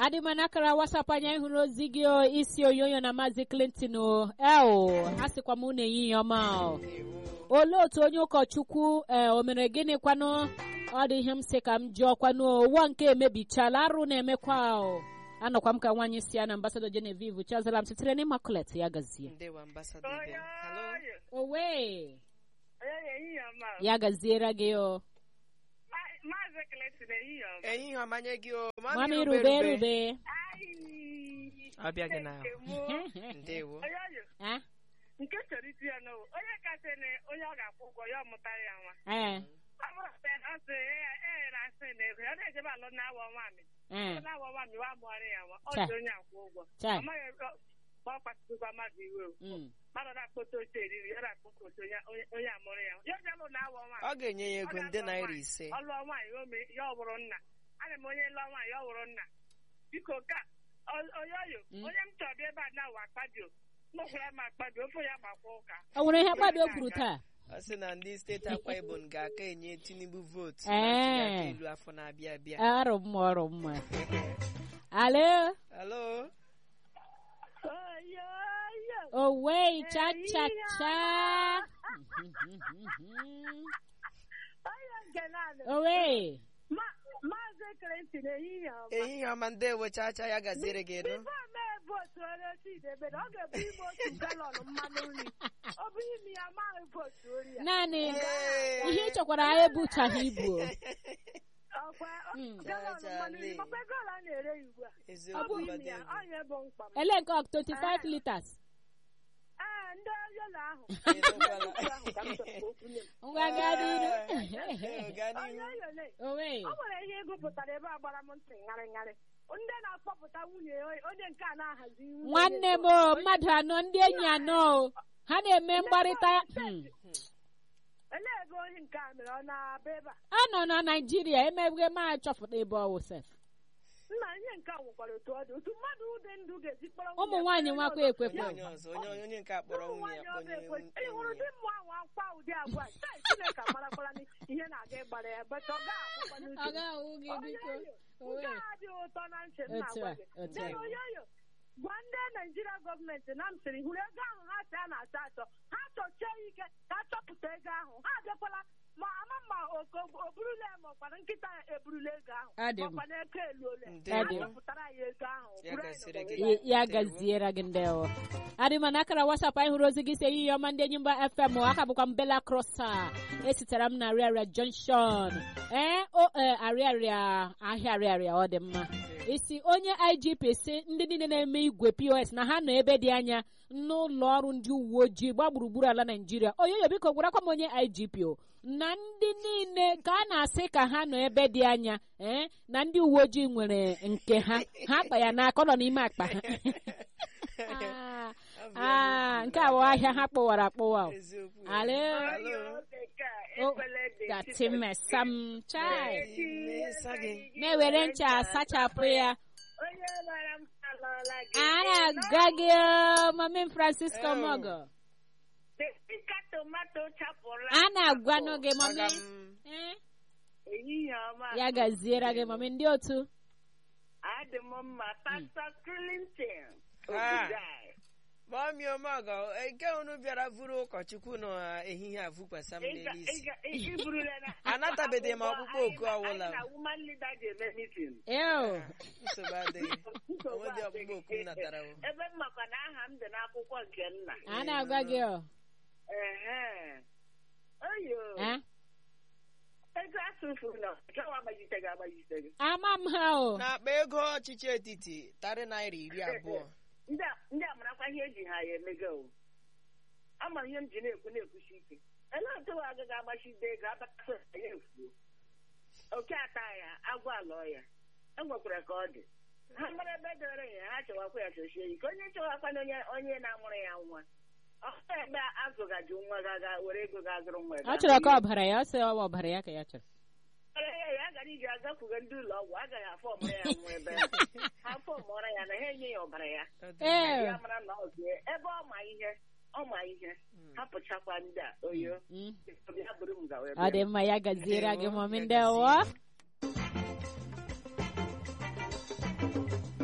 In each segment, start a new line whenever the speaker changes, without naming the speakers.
adị m n'akara wasap anya ịhụrụ ozi gị o, isi onyonyo na maazị clinton o eo a sịkwa m unu ehihie ọma o. olee otu onye ụkọchukwu ee o mere gịnị kwanụ ọ dị ihe m sị ka m jụọ kwanụ o, ụwa nke emebichala arụ na-emekwa o anọkwa m ka nwaanyị si ya na ambasado genevieve chazala m sitere n'immaculate ya gazie
ndewo ambassador Ibe. Hello?
owe
onye ehihie ọma
ya gaziere gị o
maazị Clinton ehihie ọma
ehihie ọma nye gị o
mami rube rube
ọbịa gị na
nke mụ
ndewo
onye oyo
Ah,
nke chọrọ iti ya n'owu onye kasị na onye ọ ga-akwụ ụgwọ ya ọmụtara ya nwa
eh,
ọ bụrụ na ọ sị ya e na asị na ego ya na-ejebe alụ na-awa nwamị
eh,
na-awa nwamị wa mụọrị ya nwa ọ
Cha.
dị onye akwụ ụgwọ
Cha.
ọ maghị ego ma ọ kpatụkwa mmadụ iwe o
mm.
mmadụ na-akpọta oche eriri ya na-akpọta oche onye- onye- onye amụrụ ya nwa ya jebụ na-awa
ọ
nwamị
ga-enye ya ego nde naira ise
ọ lụọ nwaanyị o mee ya ọ bụrụ nna ana m onye lụọ nwaanyị ọ bụrụ nna biko ka o- onye oyo
Mm.
onye m chọrọ bịa ebe a na-awa akpadio mụkwara m akpadio ofe ya gbakwa ụka
o nwere ihe mkpabi o kwuru taa
ọ sị na ndị steeti akwa ibom ga-aka enye tinubu vootu
Ee.
na ntụliaka elu afọ na-abịa abịa
arụ mma ọrụ mma alo
halo
owe cha cha cha owe
maazị Clinton ehihie ọma
ehihie ọma ndewo chacha ya gaziere gị nụ
bifo mee vootu onye chidebe na ọ ga-ebu ime otu galọn mmanụ nri ọ bụ ime ya amaghị vootu ori ya
naanị
Ee.
ihe ị chọkwara ha ebuchaghị ibu o.
ọkwa
Mm.
galọn mmanụ nri
Chale.
makwa ego ole a na-ere ya ugbu a ọ bụ
eziokwu
ime ya
mbadewo
ọnya bụ mkpa m
ele nke ọ 25 liters
ee ndị yelo ahụ
Ịnụkwala.
ahụ ka m chọrọ ka o kwunye m
ngwa gaa n'iru
Ee, gaa
onye
n'ihu
yole
owe
o nwere ihe ị gụpụtara ebe a gbara m ntị ṅarị ṅarị ndị na-akpọpụta nwunye onye nke a na-ahazi nwunye
nwanne m o mmadụ anọ ndị enyi anọ o ha na-eme mgbarịta Hmm.
elee ebe onye nke a mere ọ na-aba ebe a
a nọ na naijiria emeghe ma chọpụta ebe ọwụ sef
nna ihe nke a nwekwara otu ọ dị otu mmadụ dị ndụ ga-esi kpọrọ
ụmụ nwaanyị nwakwa ekwekwe
onye ọzọ onye onye nke akpọrọ
ụmụ
nwunye
nwaanyị
ya
ọ
kpọnye
ga-ekwe ị hụrụ
nwunye
di mmụọ ahụ akwa ụdị agwa a? Chai, chineke marakwara na ihe na-aga ịgbara ya bet ọ ga-akwụkwa n'uche
ga-ahụ gị biko
nke a dị ụtọ na ntị m
Otu a,
na-agwa gị
otu
Then
a.
oyoyo gwa ndị naijiria gọọmenti na m sịrị hụrụ ego ahụ ha si a na-achọ achọ ha chọchie ya ike ka a chọpụta ego ahụ ha abịakwala ma ama ma oko o burula ya ma ọkwana nkịta ya eburula ego ahụ
Adị m.
makwana ego eluole
Ndewo.
ha chọpụtara ya ego ahụ
Ya
buru anyị
gasịrị
n'ụwa
gị.
wee
Y- ya gaziere gị ndewo adịma na akara wasap anyị hụrụ ozi gị si ehihie ọma ndị enyi mba fm aka bụkwa m bela crossa esitere m na arịarịa junction ee o ee, arịarịa ahịa arịarịa ọ dị mma isi onye igp si ndị niile na-eme igwe pos na ha nọ ebe dị anya n'ụlọ ọrụ ndị uwe ojii gba gburugburu ala naijiria oyoyo biko gwarakwa m onye igp o na ndị niile ka a na-asị ka ha nọ ebe dị anya ee na ndị uwe ojii nwere nke ha ha akpa ya n'aka ọ nọ n'ime akpa ha Ah, ah, nke a bụ ahịa ha kpọwara akpọwa o.
eziokwu
Alo.
Alo.
O, dati mesam chai
Mmesa gị.
na-ewere ncha asachapụ ya
onye mara m alọọla gị
a na-aga gị o, mami francisco
Oh.
mogo
Dịka tomato chapụrụ
a na-agwanụ gị mami
Aga m-
Eh,
ehihie ọma
ya gaziere gị mami ndị otu
adị m mma pastọ Clinton
Ah.
Obidai.
Mọmị Omeọgọ, nke unu bịara vụrụ ụkọchukwu n'ehihie a vụkwasa m
Ị ga-
n'elu
ị
isi.
ga- ị- ị burula na-
Anatabeghị m ọkpụkpọ
Anyị
oku
na-
ọwụla.
anyị na woman leader ga-eme meeting.
eo
Nsogbu adịghị.
Nsogbu
Onwedị ọkpụkpọ
adịghị.
oku m natara o.
ebe m makwa na aha m dị n'akwụkwọ nke nna
a na-agwa gị o
Ehe. oyo
Eh,
ego asụfuru na nkewa agbajite gị agbajite gị
ama m ha o
N'akpa ego ọchịchị etiti tarị naira iri abụọ.
ndị a- ndị amarakwa ihe eji ha ya emego o ama ihe m ji na-ekwu na-ekwusi ike elee otu wa agaghị agbachide ego abata ya efuo oke ata ya agwọ alụọ ya enwekwara ka ọ dị ha mara ebe dore ya ha chọwakwa ya chọchie ike onye chọwakwana onye onye na-amụrụ ya nwa ọ bụ ebe azụgaji nwa gaga were ego ga azụrụ nwa
ọ chọrọ ka ọbara ya ọ sị ọ bụ ọbara ya ka ya chọrọ
Ọbara ya ya gara iji agakwuge ndị ụlọ ọgwụ agaghị afọ ọmụrụ ya nwa ebe ha afọ ọmụrụ ya na ha enye ya ọbara ya
Ọ dị
ee
ya mara na ọ dị ebe ọ ma ihe ọ ma ihe hapụchakwa ndị a oyo
Mm.
bịa buru m gawa ebe
ọ dị mma ya gaziere gị mami ndewo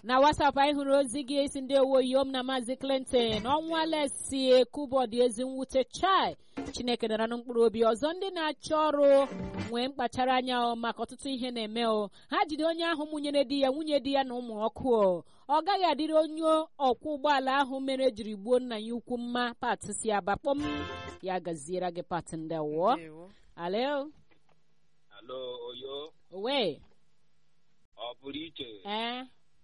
na wasapụ anyị hụrụ ozi gị esi ndị owo yom na maazị clinton ọnwa lesi ekubọdụ ezi mwute chai chineke dara na mkpụrụ obi ọzọ ndị na-achọ ọrụ nwee mkpachara anya o maka ọtụtụ ihe na-eme o ha jide onye ahụ mụnyere di ya nwunye di ya na ụmụ ọkụ o ọ gaghị adịrị onye ọkwọ ụgbọala ahụ mere ejiri gbuo nna ya ukwu mma pat si abakpọm ya gaziere gị pat ndị wụọ
Ndewo.
alo
Alo, Oyo,
owe
ọ pụrụ iche
ee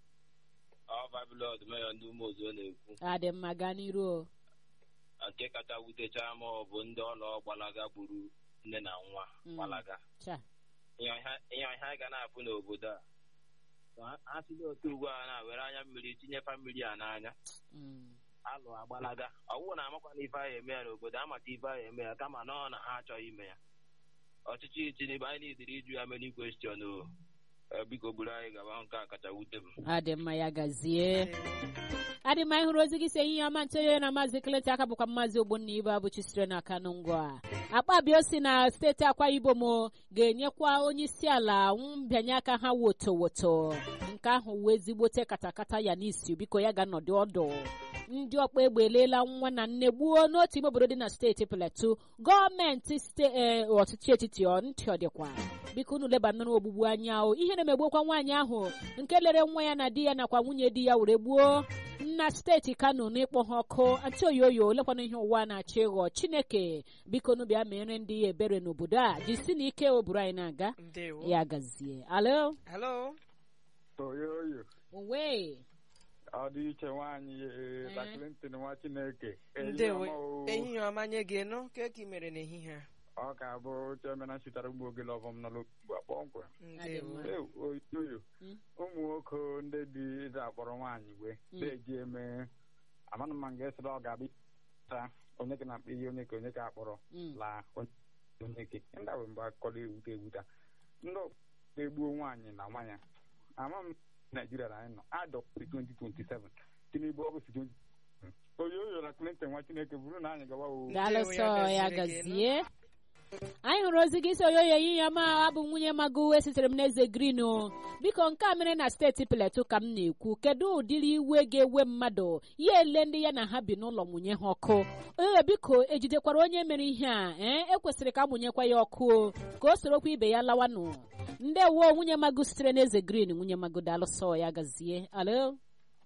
ọ Babilọd meya ndị ụmụ ozo na-ekwu
adị mma gaa n'iru o
nke kacha wutecha m ọ bụ ndị ọlọ gbalaga gburu nne na nwa
Mm.
gbalaga
cha
ihe ọha ihe ọha ga na-afụ n'obodo a So ha- ha si n'otu ugbu a na-were anya mmiri tinyefa mmiri a n'anya
Mm.
alụ agbalaga ọ bụrụ na amakwana ife ahụ eme ya n'obodo amata ife ahụ eme ya kama na ọ na ha achọghị ime ya ọchịchị Tinubu anyị nidiri ịjụ ya many question o Eh, biko buru anyị gaba nke a kacha wute m
adị mma ya gazie
Ndewo.
adị mma ịhụrụ ozi gị si ehihie ọma ntonye na maazị kleti aka bụkwa maazị ogbonna ibe abụchi sitere na kanụ ngwa akpabio si na steeti akwa ibom o, ga-enyekwa onye isi ala mbịanye aka ha woto woto nke ahụ wee ezigbote katakata ya n'isi biko ya ga-anọdụ ọdụ ndị ọkpa egbe eleela nwa na nne gbuo n'otu ime obodo dị na steeti Plateau gọọmenti ste ee, ọchịchị etiti ọ ntị ọ dịkwa biko unu leba nnọrọ ogbugbu anya o ihe na-emegbukwa nwaanyị ahụ nke lere nwa ya na di ya nakwa nwunye di ya were gbuo na steeti kano n'ịkpọ ha ọkụ antioyoyo lekwana ihe ụwa na-achọ ịghọ chineke biko nu bịa mere ndị ya ebere n'obodo a jisi na ike oburu anyị na-aga
Ndewo.
ya gazie alo
Hello.
oyoyo
owe
ọ dị iche nwaanyị
Eh.
ta Clinton nwa Chineke Ehihie
Ndewo.
ọma o.
Ehihie ọma nye gị nụ ka eke mere n'ehihie a.
ọ ka bụ chiomena chitara ugbo ogele ọbọm nọ n'ugbu a kpọmkwem
Ndewo.
Adị
Eh, oyoyo
Mm.
ụmụ nwoke ndị dị ịza akpọrọ nwaanyị wee
Mm.
na-eji eme amanụ ma nga esịrị ọ ga-abịa ta onye ka na-akpọ ihe onye ka onye ka akpọrọ
Mm.
laa onye onye ke ndị ahụ mgbe akọrọ ewute ewuta ndị ọkpọ egbuo nwaanyị na nwanya ama m naijiria na anyị nọ adọpụtị 2027 tinubu ọ bụ si 20 oyoyo na clinton nwa chineke bụrụ na anyị gawa o
daalụ
Ndewo, ya
sọ ya
gaziere gị,
gazie anyị hụrụ ozi gị si oyoyo ehihie ọma abụ m nwunye mago esitere m n'eze green o biko nke a mere na steeti Plateau ka m na-ekwu kedu ụdịrị iwe ga-ewe mmadụ ya ele ndị ya na ha bi n'ụlọ mụnye ha ọkụ ee biko ejidekwara onye mere ihe a ee ekwesịrị ka amụnyekwa ya ọkụ o ka o sorokwa ibe ya lawanụ ndewo nwunye mago sitere n'eze green nwunye mago daalụ sọ ya gazie alo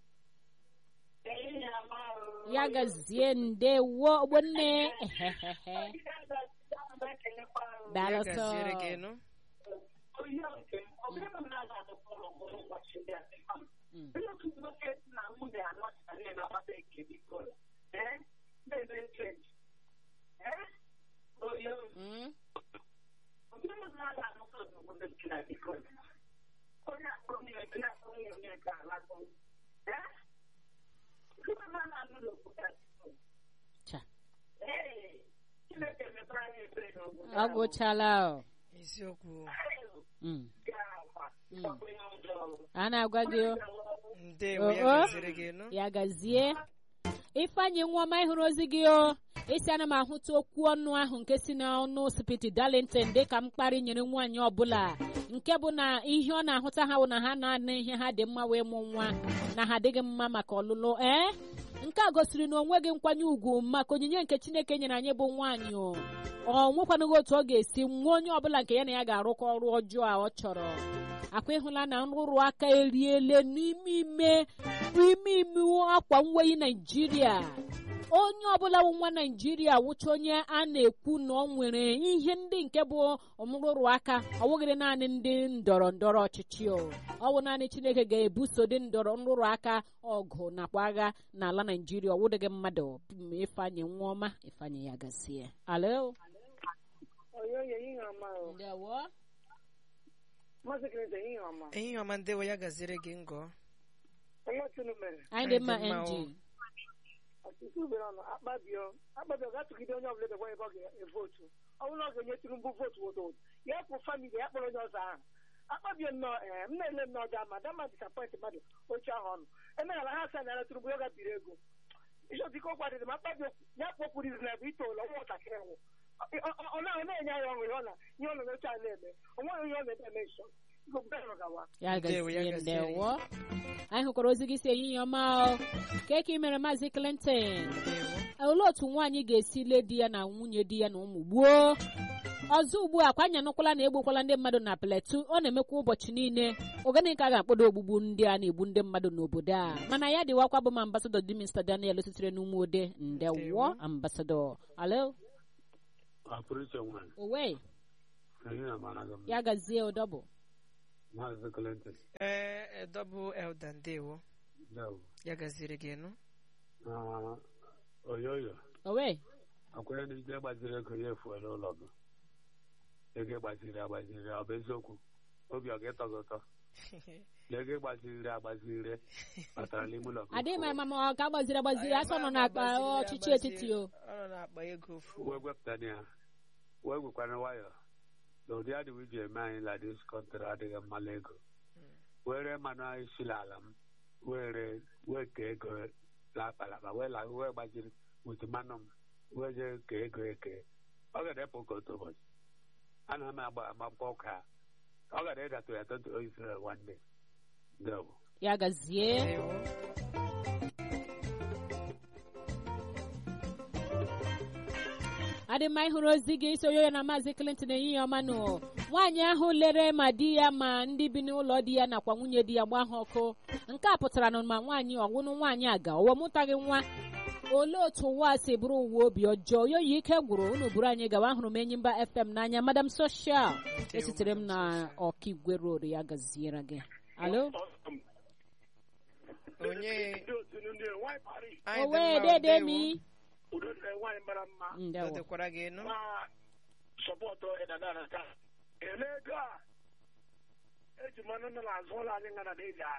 ya gazie ndewo ogbonne ehehehe daalụ
Ya
sọ
gaziere gị nụ.
Mm. Mm. Cha. ọ gwụchala o.
Eziokwu.
Mm. Mm. a na-agwa gị o.
Ndewo ya
Oh, oh.
gaziere gị nụ.
ya gazie ifeanyị nwaọma ịhụrụ ozi gị o isi ana m ahụta okwu ọnụ ahụ nke si n'ọnụ spiti darlington dị ka mkparị nyere nwaanyị ọbụla nke bụ na ihe ọ na-ahụta ha bụ na ha na-ana ihe ha dị mma wee mụ nwa na ha adịghị mma maka ọlụlụ ee nke a gosiri na onweghị nkwanye ugwu maka onyinye nke chineke nyere anyị bụ nwaanyị o ọ nwekwanụghị otu ọ ga-esi nwa onye ọbụla nke ya na ya ga-arụkọ ọrụ ọjọọ a ọ chọrọ akwa ịhụla na nrụrụ aka eriele n'ime ime ime ime akwa mweyi naijiria onye ọbụla bụ nwa naijiria wụcha onye a na-ekwu na ọ nwere ihe ndị nke bụ ọmụrụrụ aka ọ bụghịrị naanị ndị ndọrọ ndọrọ ọchịchị o ọ bụ naanị chineke ga-ebuso dị ndọrọ nrụrụ aka ọgụ nakwa agha n'ala naijiria ọ wụdịghị mmadụ m ifeanyị nwa ọma ifeanyị ya gasie alo
oyoyo ihe ọma o
ndewo
maazị Clinton ihe ọma
Ehihie ọma ndewo ya gaziere gị ngọ.
onye otu unu mere
anyị dị mma
Anyị dị mma,
ng
o.
ọtụtụ ubere ọnụ akpabio akpabio ga-atụgide onye ọbụla edekwa ebe ọ ga-evotu ọ bụrụ na ọ ga-enye Tinubu votu woto woto ya pụ famili ya kpọrọ onye ọzọ ahụ akpabio nnọọ ee m na-ele nnọọ ga ma dama disapọint mmadụ oche ahụ ọnụ emeghara ha asa nara Tinubu ya ga-biri ego ịchọtike okwu adịdị ma akpabio ya kpọpụrụ izu na ebe itoolu ọnwa nwatakịrị nwụ ọ na- ọ na-enye ya ọṅụ ihe ọ na ihe ọ nọ n'oche a na-eme o nweghị ihe ọ na-eme eme nso
ya
Ndewo, ya
gazie
gaziere gị.
ndewo anyị hụkwara ozi gị si ehihie ọma o ka ka ị mere maazị clinton
ndewo
olee otu nwaanyị ga-esi lee di ya na nwunye di ya na ụmụ gbuo ọzọ ugbu a kwanyanụkwala na egbukwala ndị mmadụ na pletu ọ na-emekwa ụbọchị niile ogene ka a ga-akpọdo ogbugbu ndị a na-egbu ndị mmadụ n'obodo a mana ya dịwakwa bụ ma ambasadọ dị Mr. Daniel sitere n'ume ode ndewo
Ndewo.
ambasadọ alo
Apụrụiche nwanyị,
owe
anyị na-amara gị mma.
ya gazie ụdọbụ
Maazị Clinton,
ee dọbụ elda ndewo
ndewo.
ya gaziri gị nụ
Na oyoyo,
owe
akwanye na ije gbaziri ego ya efuola ụlọ gị. Ego gbaziri agbaziri, ọ bụ eziokwu? Obi ọ ga-etọ gị ụtọ? Na ego gbaziri agbaziri batara n'ime ụlọ gị.
adịghị m ama ma ọ ga-agbaziri agbaziri asọ nọ n'akpa ọchịchị etiti o
ọ nọ n'akpa ego fu
Wee gwepụtana ya, wee gwekwana nwayọ na ụdị adịghị iji eme anyị na dis kọntrị adịghị mmanụ ego. Were mmanụ anyị sila ala m, were wee kee ego lakpalakpa, wee la wee gbaziri wit mmanụ m, wee jee kee ego eke. Ọ ga-edepụ ka otu ụbọchị. Ana m agba agbakọ ụka. Ọ gara ịdatụ ya tọntụ Israel nwanne. Ndewo.
ya gazie
ndewo
adị mma ịhụrụ ozi gị isonye ya na maazị clinton ehihie ọma nụ nwaanyị ahụ lere ma di ya ma ndị bi n'ụlọ di ya nakwa nwunye di ya gbaa ha ọkụ nke a pụtara na ma nwaanyị ọwụnụ nwaanyị aga ụwa mụtaghị nwa olee otu ụwa si bụrụ ụwa obi ọjọọ yoyi ike gwụrụ unu buru anyị gawa ahụrụ m enyimba fm n'anya madam soshal esitere m na ọkigwe road ya gaziere gị alo
onye anyị dị
owe
mma,
dede
ndewo.
mi
nwaanyị mara mma
Ọ
ndewo
dịkwara gị nụ
ma sọpọtụ ịdadara taa ele ego a eji mmanụ nọ n'azụ ụlọ anyị ngana na eji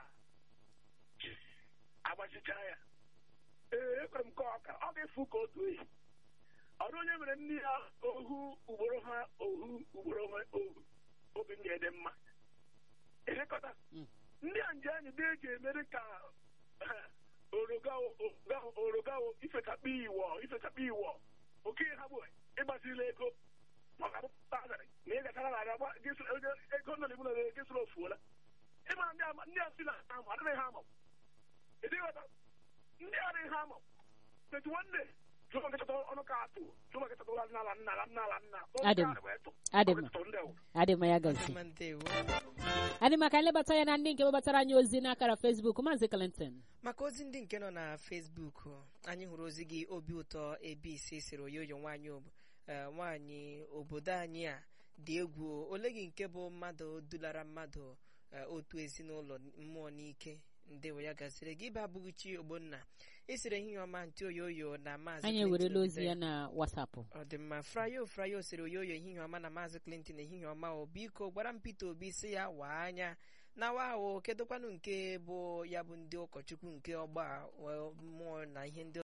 agbachicha ya ee ekwere m ka ọ ka- ọ ga-efu ka otu ehi ọrụ onye mere ndị ya ohu ugboro ha ohu ugboro ha ohu obi m ga-ede mma elekọta
Mm.
ndị a nje anyị dị eji emere ka orogawo orogawo orogawo ifekakpa iwọ ifekakpa iwọ oke ha bụ ịgbazila ego maka akwụkwọ azarị na ị gachara na agba ego nọ n'ime ụlọ gị sịrị ofuola ịma ndị ama ndị a si na ha ama adịghị ha ama ịdịghọta ndị adịghị ha ama etu nwanne jụọ nkịta ọnụ ka atụ jụọ nkịta ụlọ nala nna ala nna ala nna
Adị m. Adị m. adị mma ya
Ọ dị
gazie
mma, ndewo
adị maka nlebata ya na ndị nke webatara anyị ozi n'akara fesbuk maazị clinton
maka ozi ndị nke nọ na fesbuk anyị hụrụ ozi gị obi ụtọ ebisi siri oyoyo nwaanyị ob- eh, nwaanyị obodo anyị a dị egwu ole gị nke bụ mmadụ dulara mmadụ eh, otu ezinụlọ mmụọ n'ike ndewo ya gaziri gị ibe abụghị chi ogbonna isiri ehihie ọma ntị oyoyo na maazị
anyị
Clinton
ewerela ozi
Obidaya.
ya na wasapụ
ọ dị mma frayo frayo siri oyoyo ehihie ọma na maazị clinton ehihie ọma o biko gwara m peter obi si ya waa anya na wa ahụ kedụkwanụ nke bụ ya bụ ndị ụkọchukwu nke ọgba a, wee mmụọ na ihe ndị